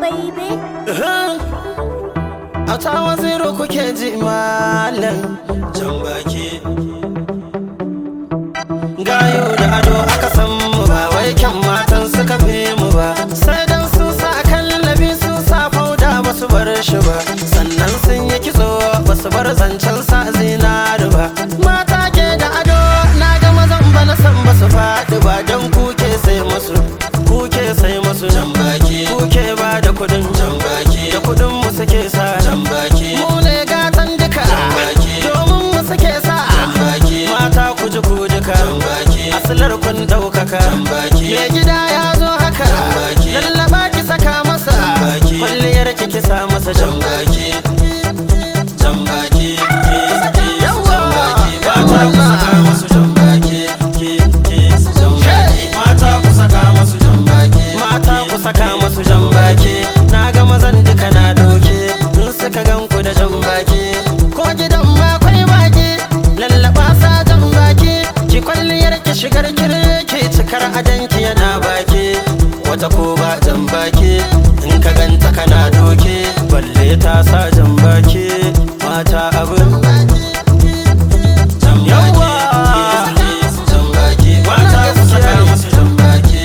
baby. a tawa zero kuke ji malam jan baki gayo da ado aka san mu ba wai kyan matan suka fi mu ba sai dan sun sa kallabi sun sa fauda ba su bar shi ba sannan sun yi kitso ba su bar zancen sa zinari ba mata ke da ado na ga mazan ba na san ba su faɗi ba don kuke sai musu kuke sai musu jan baki kuke ba da kudin jan baki da kudin mu suke sa jan baki mu ne gatan duka jan baki domin mu suke sa jan baki mata ku ji ku duka jan baki asilar kun daukaka jan baki me gida ya zo haka jan baki lallaba ki saka masa jan baki kwalliyar ki ki sa masa jan baki jan baki yawa mata ku saka masu jan baki mata ku saka masu jan baki mata ku saka masu jan baki na ga mazan duka na doke in suka gan ku da jan baki ko gidan ma kwai baki lallaba sa jan baki ki kwalliyar ki shigar kirki cikar adanki yana baki wata ko ba jan baki in ka ganta kana doke balle ta sa jan baki mata abin yawa jan baki mata ku saka masu jan baki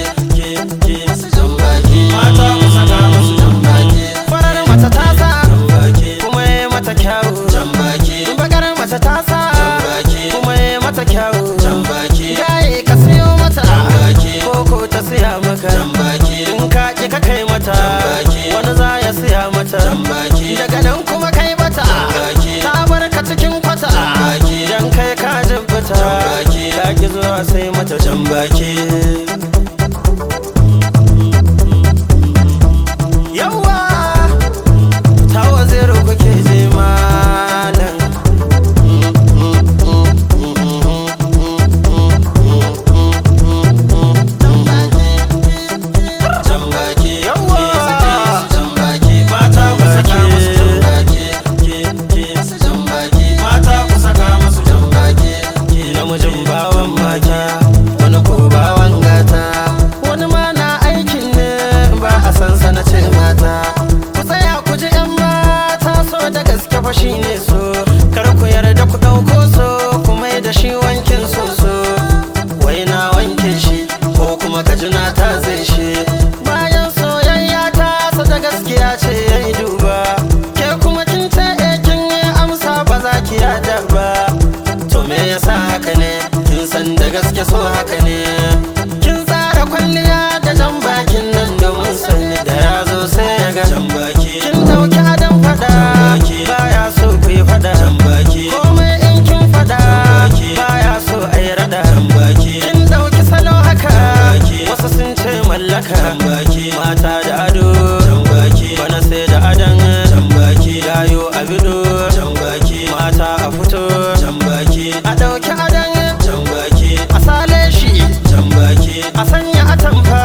mata ku saka masu jan baki farar mata ta sa kuma ya mata kyawu bakar mata ta sa kuma ya mata kyawu gaye ka siyo mata koko ta siya maka in ka ki ka kai mata wani za ya siya mata daga nan kuma kai mata ta bar ka cikin kwata dan kai ka jibbata ka ki zuwa sai mata jan baki yawa tawa zero kuke je malam jambaki yawa jambaki mata ku saka musu jambaki mata ku saka musu jambaki namijin bawan mata wani ko bawan gata wani ma na aikin ne ba a san sana ce mata ku tsaya ku ji yan mata so da gaske fa shine so kar ku yarda ku ɗauko so ku mai da shi wankin soso wai na wanke shi ko kuma ka ji na ta zai shi bayan soyayya ta sa da gaskiya ce ya yi duba ke kuma kin ce eh kin yi amsa ba za ki yada ba to me yasa haka ne kin san da gaske so haka ne kin tsara kwalliya da jan bakin nan da mun sani da ya zo sai ya ga jan baki kin dauki adam fada baya so ku yi fada komai in kin fada baya so a yi rada kin dauki salo haka wasu sun ce mallaka mata da ado bana sai da adan gayo a bido mata a fito a dauki adan a sale shi a sanya atamfa